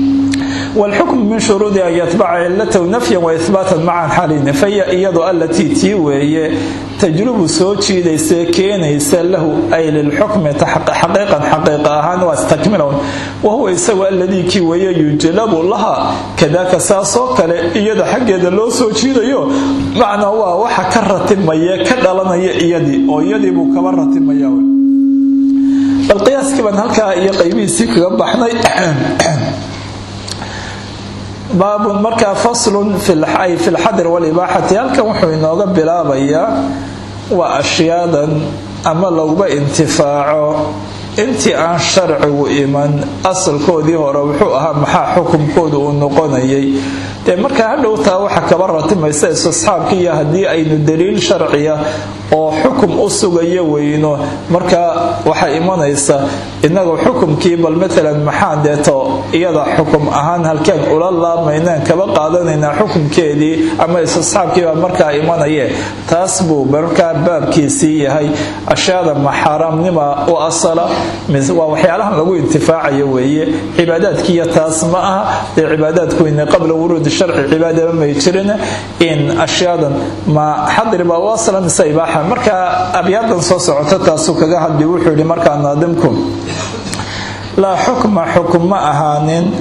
Speaker 1: والحكم من شروط أن يتبع علته نفيا وإثباتا معا حالين فهي إيضا التي تيوي تجرب سوتشي ليس كينيس له أي للحكم حقيقا حقيقة أهان واستكمله وهو يسوى الذي كيوي يجلب لها كذاك ساسو كلا إيضا حق يدا لو سوتشي ليو معنى هو وحا كرة ميا كدلنا يدي أو يدي بو كبرة ميا القياس كمان هلكا يقيبي سيكو بحني baabun markaa faslun fi lxadr walibaaxati halkan wuxuu inooga bilaabayaa waa ashyaadan ama laguba intifaaco intii aan sharcigu iman asalkoodii hore wuxuu ahaa maxaa xukumkooda uu noqonayay dee markaa hadhowtaa waxa kaba ratimaysa istisxaabki iyo haddii aynu daliil sharciya oo xukum u sugayo weyno markaa waxaa imanaysa inagu xukumkii bal maalan maxaan deeto iyada xukum ahaan halkeen ula laamaynaan kaba qaadanaynaa xukumkeedii ama istisxaabkiibaa markaa imanaye taas buu markaa baabkiisii yahay ashyaada maxaaraamnima u asala waa waxyaalahan lagu intifaacayo weeye cibaadaadkiiyo taas ma aha dee cibaadaadkuweyne qabla wuruudi sharci cibaadaba may jirin in ashyaadan ma xadribaa u asala mise ibaaxa marka abyaadan soo socota taasuu kaga hadli wuxuu yidhi markaa naadimku laa xukma xukum ma ahaanin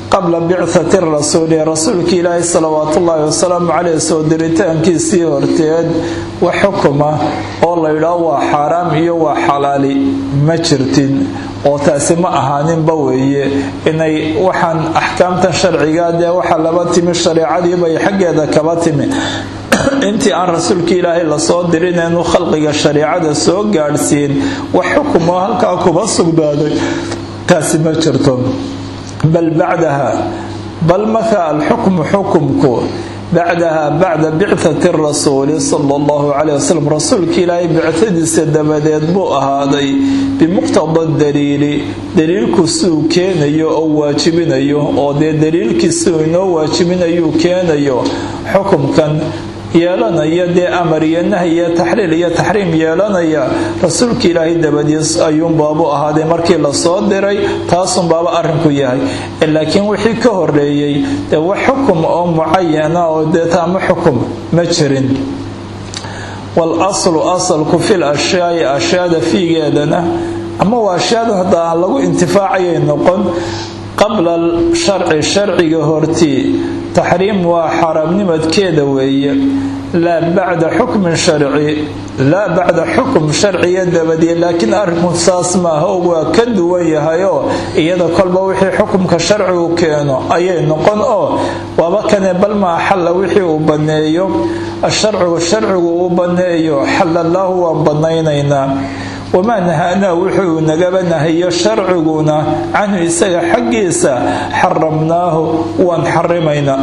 Speaker 1: qabla bicthati rasuuli rasuulka ilaahi salawaatu ullaahi wasalaamu caleyh soo diritaankiisii horteed wax xukuma oo laydhaao waa xaaraam iyo waa xalaali ma jirtin oo taasi ma ahaaninba weeye inay waxaan axkaamtan sharciga dee waxaa laba timi shareecadiibay xaggeeda kaba timi intii aan rasuulka ilaahay lasoo dirin inuu khalqiga shareecada soo gaadhsiin wax xukumoo halkaa kuba sugnaaday taasi ma jirto bal bacdaha bal marka alxukmu xukumku bacdaha bacda bicthati rasuuli sala allahu caleyh wasalam rasuulka ilaahay bicthadiisa dabadeed buu ahaaday bimuqtada daliili daliilku siuu keenayo oo waajibinayo oo dee daliilkii siuu inoo waajibinayuu keenayo xukumkan yeelanaya dee amar iyo nahy iyo taxliil iyo taxriim yeelanaya rasuulka ilaahay dabadiis ayuunbaabu ahaaday markii lasoo diray taasunbaaba arrinku yahay laakiin wixii ka horeeyey dee wax xukum oo mucayana oo deeta ama xukum ma jirin walaslu asalku fil ashyaai ashyaada fiigeedana ama waa ashyaada hadda aan lagu intifaacayay noqon qabla sharci sharciga hortii taxriim waa xaaraamnimadkeeda weeye laa bacda xukmin sharci laa bacda xukm sharciya dabadiye laakiin arrinku saas maaha waa ka duwan yahayoo iyada kolba wixii xukumka sharcigu keeno ayay noqon oo waaba kane bal maa xalla wixii uu banneeyo asharcigu sharcigu uu banneeyo xallallaahu waan bannaynaynaa wamaa nahaanaa wuxuu nagaba nahayo sharciguna canhu isaga xaggiisa xaramnaahu waan xarimaynaa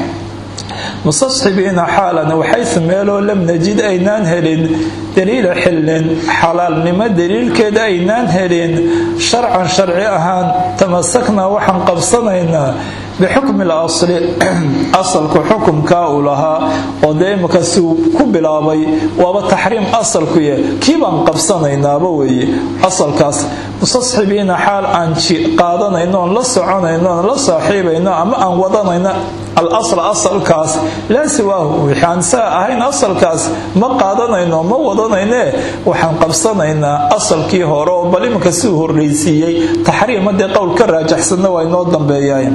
Speaker 1: mustasxibiina xaalan waxayse meeloo lam najid aynaan helin daliila xillin xalaalnimo daliilkeeda aynaan helin sharcan sharci ahaan tamasaknaa waxaan qabsanaynaa bixukmi lasli asalku xukumkaa uu lahaa oo dee imika siuu ku bilaabay waaba taxriim asalkuye kii baan qabsanaynaaba weeye asalkaas mustasxibiina xaal aan qaadanayno oon la soconayno oon la saaxiibayno ama aan wadanayno alasl asalkaas laa siwaahu waxaan saa ahayn asalkaas ma qaadanayno ma wadanayne waxaan qabsanaynaa asalkii hore oo bal iminka siuu horreysiiyey taxriima dee qowl ka raajaxsanna waa inoo dambeeyaay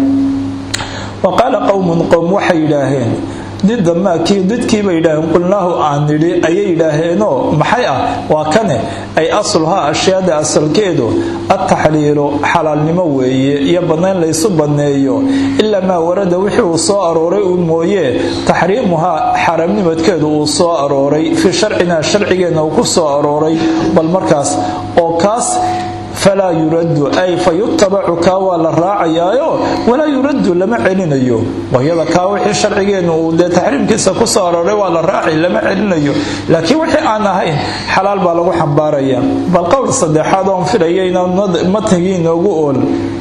Speaker 1: wa qaala qowmun qowm waxay yidhaaheen dida maakii didkiibay yidhaaheen qulnaahu aan nidhi ayay yidhaaheenoo maxay ah waa kane ay asluhaa ashyaada asalkeedu adtaxliilu xalaalnimo weeye iyo bannayn laysu banneeyo ilaa maa warada wixii uu soo arooray uu mooyee taxriimuhaa xaramnimadkeedu uu soo arooray fii sharcinaa sharcigeenna uu ku soo arooray bal markaas oo kaas falaa yuraddu ay fa yutabacu kaa waa la raacayaayo walaa yuraddu lama celinayo wayada kaa wixii sharcigeennu uu dee taxriimkiisa ku soo arooray waa la raacay lama celinayo laakiin wixii aan ahayn xalaal baa lagu xambaaraya bal qowl saddexaad oon filaya inaan matnigii inoogu ool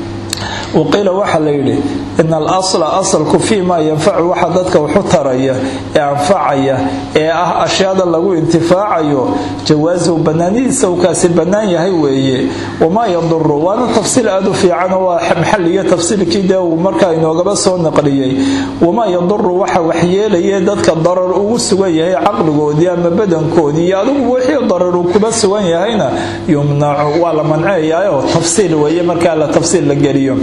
Speaker 1: waqiila waxaa la yidhi in alasla asalku fii maa yanfacu waxa dadka waxu taraya ee anfacaya ee ah ashyaada lagu intifaacayo jawaasuhu bannaanidiisa uu kaasi bannaan yahay weeye wamaa yaduru waana tafsiil aad u fiican oo waa maxaliyo tafsiilkii dee uu markaa inoogaba soo naqliyey wamaa yaduru waxa waxyeelaya dadka darar ugu sugan yahay caqligoodii ama badankoodii iyo adigu wixii darar uu kuba sugan yahayna yumnacu waa la manceeyaayoo tafsiil weeye markaa la tafsiil la geliyo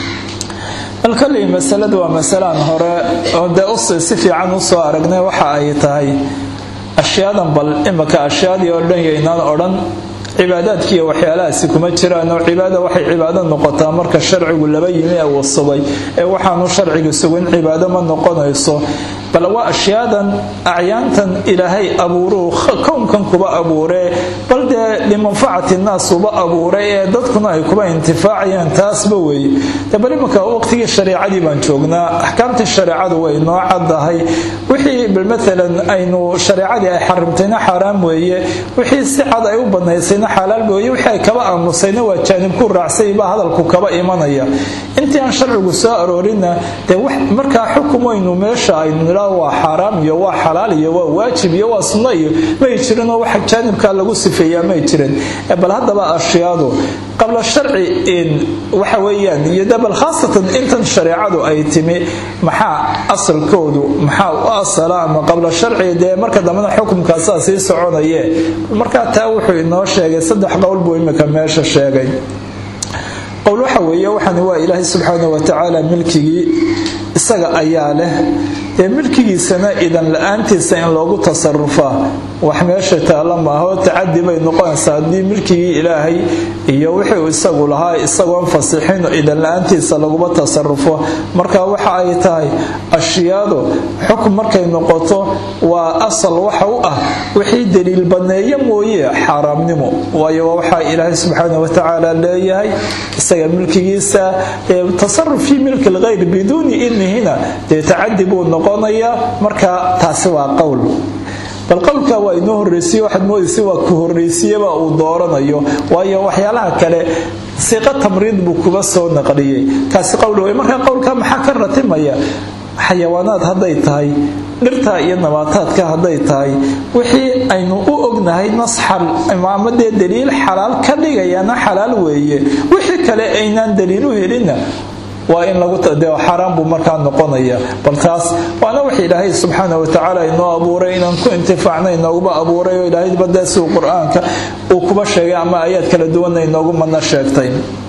Speaker 1: bal koley masaladu waa masalaan hore oo dee usi si fiican usoo aragnay waxa ay tahay ashyaadan bal imika ashyaadii oo dhan yaynaan odhan cibaadaadkiiyo waxyaalahaasi kuma jiraan oo cibaada waxay cibaado noqotaa marka sharcigu laba yimi ee uu sugay ee waxaanu sharciga sugin cibaado ma noqonayso bal waa ashyaadan acyaantan ilaahay abuuruu kownkan kuba abuuree bal dee limanfacati naas uba abuuray ee dadkuna ay kuba intifaacayaan taasba weeye de bal iminka waqtigii shareecadii baan joognaa axkaamtii shareecadu way noo caddahay wixii bal maalan aynu shareecadii ay xarimtayna xaaraam weeye wixii si cad ay u banaysayna xalaal weeye wixii ay kaba aamusayna waa jaanib ku raacsay baa hadalku kaba imanaya intii aan sharcigu soo aroorinna dee markaa xukum waynu meesha aynu nidhaa waa xaaraam iyo waa xalaal iyo waa waajib iyo waa sunno iyo may jirinoo waxa jaanibkaa lagu sifeeyaa may jirin bal haddaba ashyaadu qabla sharci waxa weeyaan iyo dabal khaasatan intan shareecadu ay timi maxaa asalkoodu maxaa u asala ama qabla sharci dee marka dambena xukumkaasaa sii soconaye markaa taa wuxuu inoo sheegay saddex qowl buu imika meesha sheegay qowl waxa weeye waxani waa ilaahay subxaana watacaala milkigii isaga ayaa leh dee milkigiisana idan la-aantiisa in loogu tasarufaa wax meesha taalla maaho tacadi bay noqonaysaa haddii milkigii ilaahay iyo wixii isagu lahaa isagoon fasixin idan la-aantiisa laguma tasarufo marka waxa ay tahay ashyaadu xukm markay noqoto waa asal waxa u ah wixii daliil baneeye mooye xaaraamnimo waayo waa waxaa ilaahay subxaana watacaala leeyahay isaga milkigiisa tasaruf fii milki lgayr biduuni idnihina dee tacadi buu noqonayaa marka taasi waa qowl bal qowlka waa inoo horreysiye waxaad moodaysa waa ku horreysiyaba uu dooranayo waayo waxyaalaha kale siiqa tamriid buu kuba soo naqliyey kaasi qowl wey marka qowlka maxaa ka ratimaya xayawaanaad hadday tahay dhirta iyo nabaataadka hadday tahay wixii aynu u ognahay nasxal ama dee daliil xalaal ka dhigayana xalaal weeye wixii kale aynaan daliil u helinna waa in lagu xaaraan buu markaa noqonaya bal taas waana wax ilaahay subxaana watacaala inoo abuuray inaan ku intifaacna inooguba abuuray oo ilaahay badasiu qur-aanka uu kuba sheegay ama aayaad kala duwanna inoogu madna sheegtay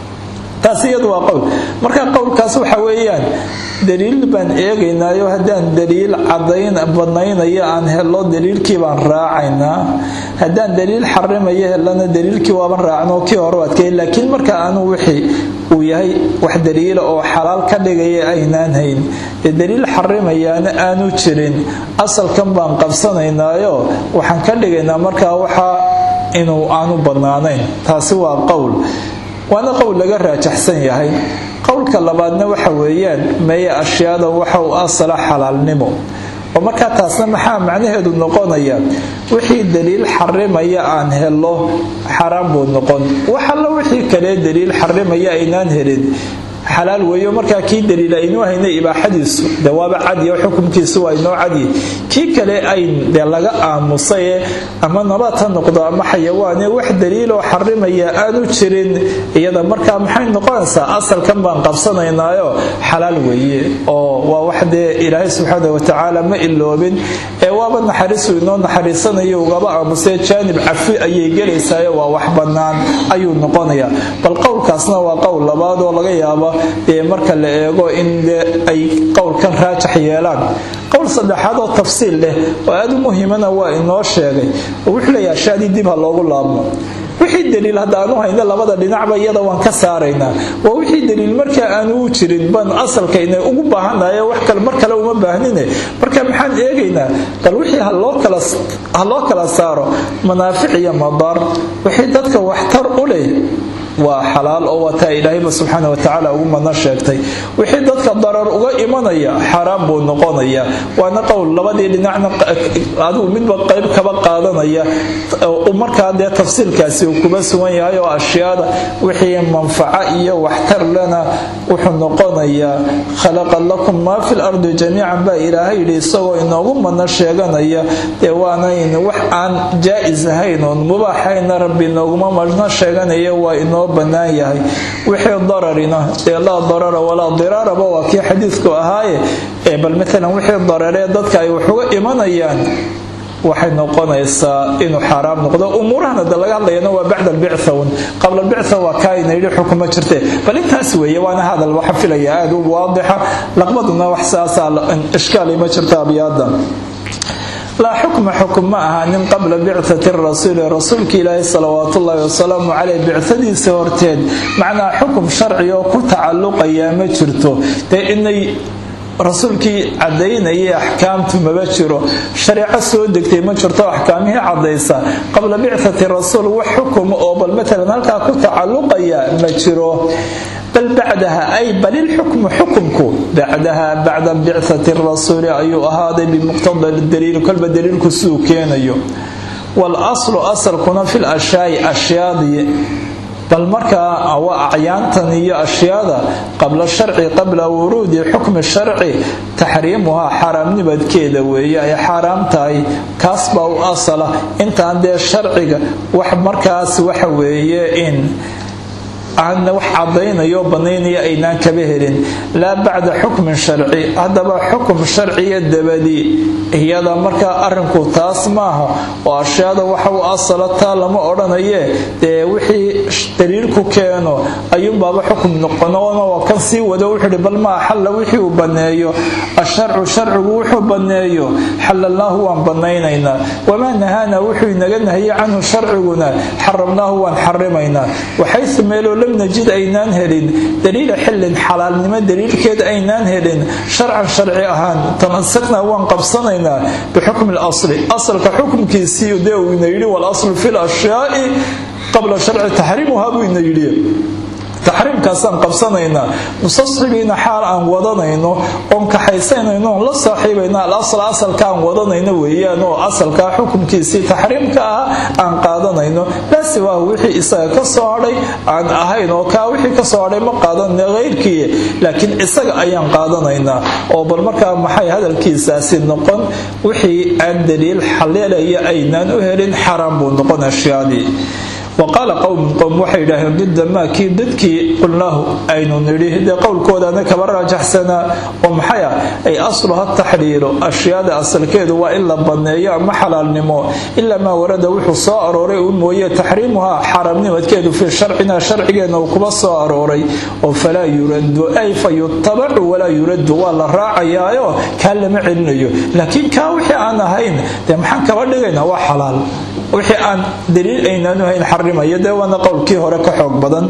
Speaker 1: taas iyadu waa qowl marka qowlkaas waxa weeyaan daliil baan eegaynaayo haddaan daliil cadayn badnaynaya aan helo daliilkii baan raacaynaa haddaan daliil xarimayo helana daliilkii waaban raacno kii hore adkay laakiin marka aanu wixii uu yahay wax daliila oo xalaal ka dhigaya aynaan hayn ee daliil xarimayaana aanu jirin asalkan baan qabsanaynaayo waxaan ka dhigaynaa markaa waxa inuu aanu badnaanayn taasi waa qowl waana qowl laga raajaxsan yahay qowlka labaadna waxa weeyaan meeye ashyaada waxa uu asala xalaalnimo oo markaa taasna maxaa macnaheedu noqonaya wixii daliil xarimaya aan helo xaraam buu noqon wax alla wixii kale daliil xarimaya aynaan helin xalaal weeyo markaa kii daliil aynuu haynay ibaaxadiisu de waaba cadiyo xukunkiisu waa inoo cadiy kii kale ayn de laga aamusaye ama nabaad ha noqdo ama xayawaane wax daliiloo xarimaya aanu jirin iyada markaa maxay noqonaysaa asalkan baan qabsanaynaayo xalaal weeye oo waa wax dee ilaahay subxaana watacaala ma iloobin ee waaba naxariisu inoo naxariisanayo ugaba aamusee jaanib cafi ayay gelaysaayo waa wax bannaan ayuu noqonayaa bal qowlkaasna waa qowl labaad oo laga yaaba dee marka la eego in ay qowlkan raajax yeelaan qowl saddexaad oo tafsiil leh oo aada u muhiimana waa inoo sheegay oo wuxuu leeyaha shaadii dib ha loogu laabmo wixii daliil haddaanu hayno labada dhinacba iyada waan ka saaraynaa waa wixii daliil markaa aanu u jirin baan asalkayna ugu baahanaye wax kale mar kale uma baahnine marka maxaan eegaynaa bal wixii ha loo kala saaro manaafic iyo madaar wixii dadka waxtar u leh waa xalaal oo wataa ilaahayba subxaana watacaala ugu madna sheegtay wixii dadka darar uga imanaya xaaraan buu noqonaya waana qowl labadii dhinacna adigu midba qayb kaba qaadanaya markaa dee tafsiilkaasi uu kuba sugan yahay oo ashyaada wixii manfaco iyo waxtar lena wuxuu noqonayaa khalaqa lakum maa fi lardi jamiican baa ilaahay yidhi isagoo inoogu madna sheeganaya dee waanayn wax aan jaa-is ahayn oon mubaaxayna rabbi inooguma madna sheeganaya waa inoo bannaan yahay wixii dararina ee laa darara walaa diraaraba waa kii xadiidku ahaaye ee bal maalan wixii dararee dadka ay wax uga imanayaan waxay noqonaysaa inuu xaaraam noqdo umuurahan hadda laga hadlayana waa bacda albictha un qabla albictha waa kaa ina yidhi xukuma jirte bal intaas weeye waana hadal waxa filaya aada u waadixa laqbaduna wax saasaa ishkaali ma jirta abyaada laa xukma xukum ma ahaanin qabla bicati rasuuli rasuulka ilaahi salawaat ullaahi wasalaamu caleyh bicadiisa horteed macnaa xukum sharci oo ku tacalluqayaa ma jirto dee inay rasuulkii cadaynayay axkaamtu maba jiro shareeco soo degtay ma jirto axkaamihii cadaysa qabla bicati rasuul wax xukuma oo bal matalan halkaa ku tacalluqaya ma jiro bal bacdaha ay bal ilxukmu xukumku bacdaha bacda bicati rasuuli ayuu ahaaday bimuqtada daliil kolba daliilku siduu keenayo walaslu asalkuna fi lashyaai ashyaadii bal markaa waa acyaantan iyo ashyaada qabla sharci qabla wuruudi xukmi sharci taxriimuhaa xaaraamnibadkeeda weeye ay xaaraam tahay kaas baa u asala intaan dee sharciga wax markaas waxa weeye in aan wax cadaynayo banaynaya aynaan kaba helin laa bacda xukmin sharci haddaba xukum sharciya dabadii iyada markaa arinku taas maaha oo ashyaada waxa u asala taa lama odhanaye dee wixii daliilku keeno ayuunbaaba xukum noqonoona waa kan sii wado wuxuuhi bal maa xalla wixii uu banneeyo asharcu sharcigu wuxuu banneeyo xalalnaahu waan banaynaynaa wamaa nahaana wuxuu inaga nahiyey canhu sharciguna xaramnaahu waan xarimaynaa waxaysu meeloo lam najid aynaan helin daliila xillin xalaalnimo daliilkeed aynaan helin sharcan sharci ahaan tamasaknaa waan qabsanaynaa bixukmi lasli asalka xukumkiisii dee uu ina yidhi walaslu fi lashyaai qabla sharci taxriimuhaa buu ina yidhi taxriimkaasaan qabsanaynaa mustasxibiina xaal aan wadanayno oon kaxaysanayno oon la saaxiibayno alasl asalka aan wadanayno weeyaan oo asalkaa xukumkiisii taxriimka ah aan qaadanayno laa siwaahu wixii isaga ka soo hadhay aan ahayn oo kaa wixii ka soo hadhay ma qaadanayna keyrkii laakiin isaga ayaan qaadanaynaa oo bal markaa maxay hadalkiisaasi noqon wixii aan daliil xaleelaya aynaan u helin xaraam buu noqon ashyaadii waqaala qowmun qowm waxay yidhaaheen didda maa kii dadkii qulnaahu aynu nidhi dee qowlkoodaana kaba raajaxsanaa oo maxay ah ay asluha taxriiru ashyaada asalkeedu waa in la banneeyo ama xalaalnimo ilaa maa warada wuxuu soo arooray uu mooye taxriimuhaa xaaraamnimadkeedu fii sharcina sharcigeenna uu kuba soo arooray oo falaa yuradu ay fa yutabacu walaa yuradu waa la raacayaayo kaa lama celinayo laakiin kaa wixii aan ahayn dee maxaan kaba dhigaynaa waa xalaal wixii aan daliil aynaanu hayn xarimaya dee waana qowlkii hore ka xoog badan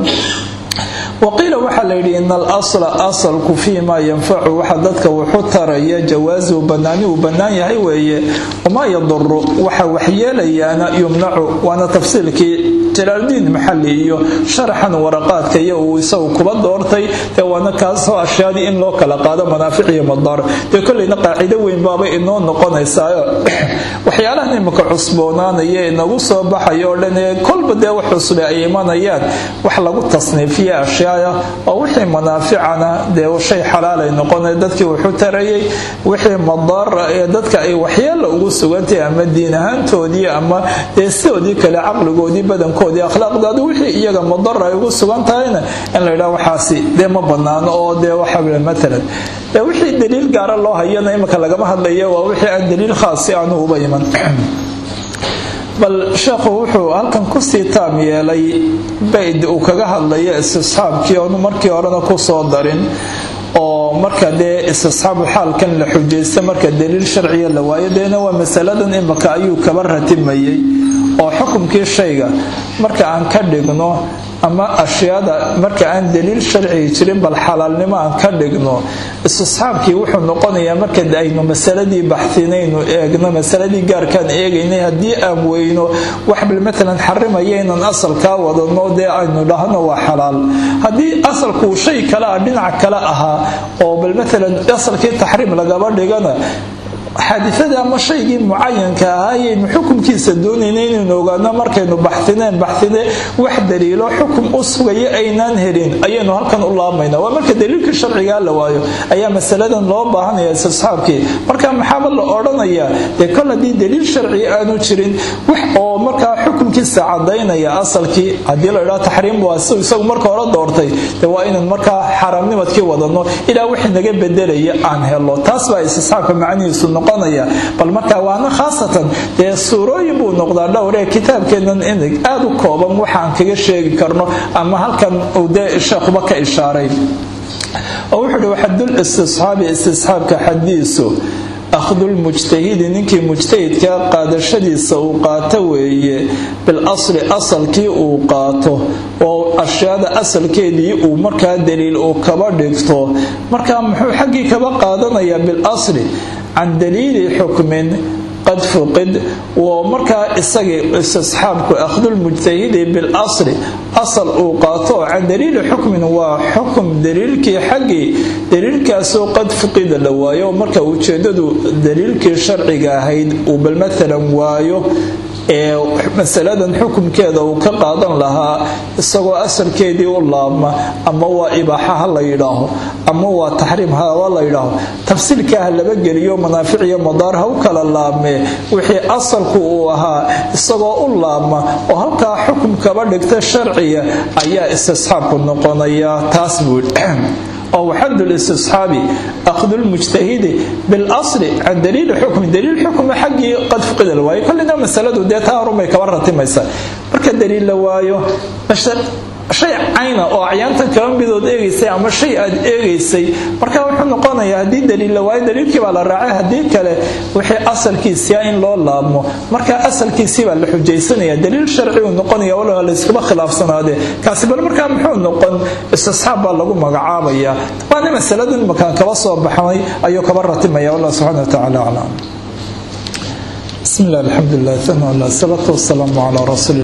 Speaker 1: waqiila waxaa layidhi ina alasla asalku fii maa yanfacu waxa dadka wuxu taraya jawaasuhu banaani uu bannaan yahay weeye wamaa yaduru waxa waxyeelayaana yumnacu waana tafsiilkii jalaaldiin maxali iyo sharaxan waraqaadka iyo uu isagu kuba doortay dee waana kaasoo ashyaadii in loo kala qaado manaafic iyo madaar dee kolleyna qaacido weyn baaba inoo noqonaysaayo waxyaalahan imika cusboonaanaya inagu soo baxayo oo dhan ee kolba dee wax cusbe ay imanayaan wax lagu tasniifiya ashyaaya oo wixii manaaficana dee shay xalaalay noqona dadkii wuxuu tarayay wixii madaara ee dadka ay waxyeela ugu sugantahay ama diin ahaantoodii ama dee sidoodii kale caqligoodii badankoodii akhlaaqdaadu wixii iyaga madara ay ugu sugan tahayna in la yidhaha waxaasi dee ma banaano oo dee waxa matalan dee wixii daliil gaara loo hayana imika lagama hadlaya waa wixii aan daliil khaasi aanu uba iman bal sheekhu wuxuu halkan kusii taam yeelay bayd uu kaga hadlaya istisxaabkii oonu markii horena kusoo darin oo marka dee istisxaabu xaalkan la xujaysta marka daliil sharciya la waayo deena waa masaladan imika ayuu kaba ratimayey oo xukumkii shayga marka aan ka dhigno ama ashyaada marka aan daliil sharcigi jirin bal xalaalnimo aan ka dhigno istisxaabkii wuxuu noqonayaa marka aynu masaladii baxsinaynu eegno masaladii gaarkaan eegaynay haddii aan weyno wax bal matalan xarimaya inaan asalkaa wadano dee aynu dhahno waa xalaal haddii asalkuu shay kale ah dhinac kale ahaa oo bal matalan asalkii taxriim lagaba dhigana xaadifada ama shaygii mucayanka ahaayaynu xukumkiisa doonayna inaynu ogaano markaynu baxsineen baxsine wax daliilo xukum u sugaya aynaan helin ayaynu halkan u laamayna waa marka daliilka sharcigaa la waayo ayaa masaladan loo baahanaya istisxaabkii marka maxaaba la odhanayaa dee kol haddii daliil sharci aanu jirin wax oo markaa xukumkiisa cadaynaya asalkii haddii la idhaha taxriim waa si isagu marka hore doortay dee waa inaan markaa xaaraamnimadkii wadano ilaa wix naga bedelaya aan helo taas baa istisxaabka macnihiisu bal markaa waana khaasatan dee suurooyin buu noqdaa dhowree kitaabkeennan inig aada u kooban waxaan kaga sheegi karno ama halkan uu dee sheekhuba ka ishaaray oo wuxuu uhi waxadul istisxaabi istisxaabka xadiisu akhdulmujtahidi ninkii mujtahidkaa qaadashadiisa uu qaato weeye bil asli asalkii uu qaato oo ashyaada asalkeedii uu markaa daliil uu kaba dhigto markaa muxuu xaggii kaba qaadanayaa bil asli can daliili xukmin qad fuqid oo markaa isagii istisxaabku akhdulmujtahidi bilasli asal uu qaato can daliili xukmin waa xukum daliilkii xaggii daliilkaasoo qad fuqida la waayo marka ujeedadu daliilkii sharciga ahayd uu bal maalan waayo ee masaladan xukumkeeda uu ka qaadan lahaa isagoo asalkeedii u laabma ama waa ibaaxa ha la yidhaaho ama waa taxriim haba la yidhaaho tafsiilka ha laba geliyo manaafic iyo madaar ha u kala laabmee wixii asalku uu ahaa isagoo u laabma oo halkaa xukum kaba dhigta sharciga ayaa istisxaabku noqonaya taas buu oo waxad listisxaabi akhdu lmujtahidi bilasli can daliili xukmi daliil xukmi xaggii qad fuqida la waayo kollina masaladu dee taa horunbay kaba ratimaysa marka daliil la waayo shay cayna oo acyaantan kaba midood eegaysay ama shay aad eegaysay marka wuxuu noqonayaa haddii daliil la waayo daliilkii baa la raacay haddii kale wixii asalkiisia in loo laabmo marka asalkiisii baa la xujaysanaya daliil sharci uu noqonaya waloa layskuma khilaafsanaadee kaasi bal markaa muxuu noqon istisxaab baa lagu magacaabaya waana masaladin makaan kaba soo baxnay ayuu kaba ratimaya wallah subxana watacaala aclam bismi illah alxamdulilah sana salaatu wasalaamu calaa rasuuli